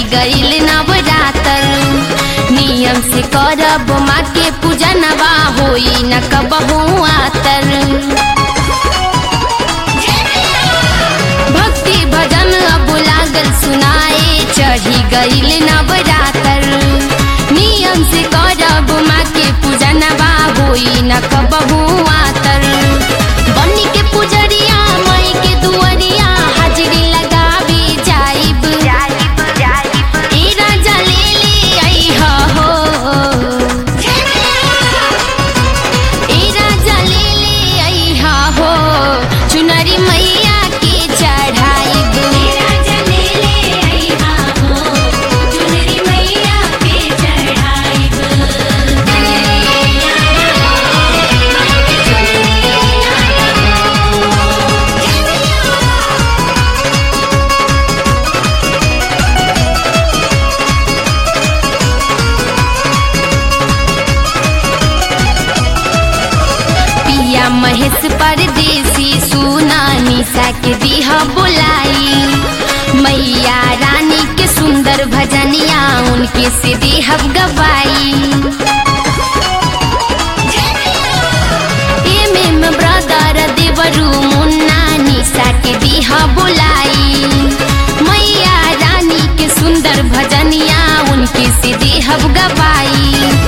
गईल नवरातर नियम से करब माँ के पूजा नवा होई न कबहू आतर भक्ति भजन अब लागल सुनाए चढ़ी गईल नवरातर नियम से करब माँ के पूजा नवा होई न कबहू आतर बनी के पुजरिया माई के दुअरिया हाजरी लगावे जाइब ए राजा ले ले अइहा हो ए राजा ले ले अइहा हो चुनरी मैया के चढ़ाइब पिया महेश परदेसी सुना निशा के दिहा बोलाई मैया रानी के सुंदर भजनिया उनके से देहब गवाई एम एम ब्रदर देवरू मुन्ना निशा के दिहा बोलाई मैया रानी के सुंदर भजनिया उनके से देहब गवाई